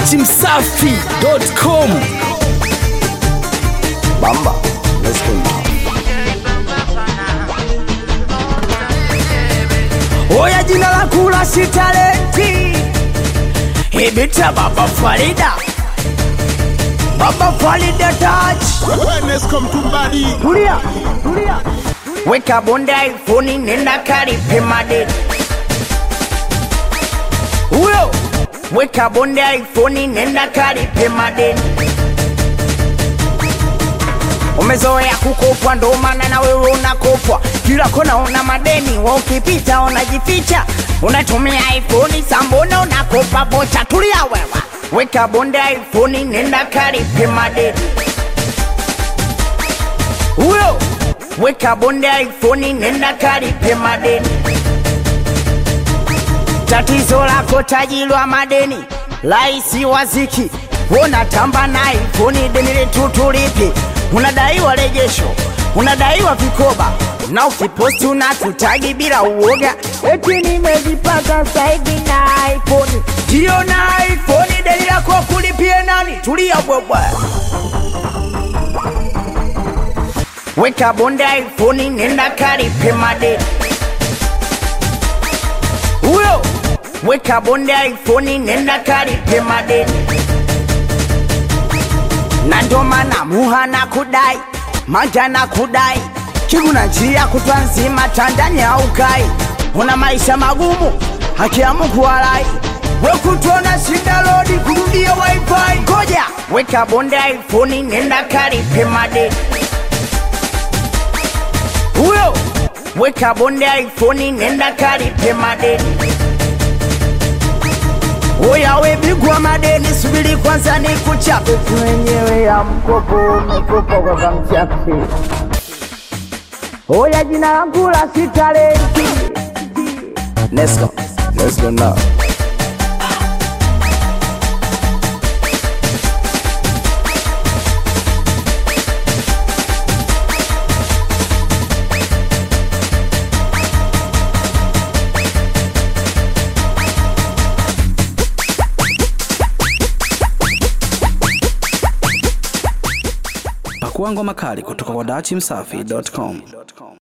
dachimsafi.com Bamba. Let's go now. Oya jina la kula si talenti Ibita baba Farida Baba Farida touch Wenesco Mtumbadi. Tulia, tulia Weka bonde iPhone nenda karipe madeni Huyo Weka bonde iPhone nenda karipe madeni Umezoea kukopwa ndo maana na wewe unakopwa kila kona una madeni, wa ukipita unajificha, unatumia iPhone sambona unakopa bocha. Tulia wewe, weka bonde iPhone nenda karipe madeni huyo weka bonde iPhone nenda kalipe madeni. Tatizo lako tajirwa madeni, laisi waziki unatamba na iPhone, deni letu tulipi, unadaiwa rejesho, unadaiwa vikoba na ukiposti unatutagi bila uoga, eti nimejipata saidi na iPhone. Ndio na iPhone, deni lako kulipie nani? Tulia bwebwe. weka bonde iPhone nenda kalipe madeni. Huyo weka bonde iPhone nenda kalipe madeni, na ndo maana muha na kudai manja na kudai kiguna njia kutwa nzima tandani aukai, una maisha magumu haki ya Mungu walai wekutona shida lodi kurudia wifi. Ngoja weka bonde iPhone nenda kalipe madeni huyo weka bonde iPhone nenda kalipe madeni. Oya we bigwa madeni, subiri kwanza ni kuchape mwenyewe ya mkopo umekopa kwa kamchape. Oya jina langu la si talenti Let's go. Let's go now. Pakua ngoma kali kutoka kwa dachimsafi.com.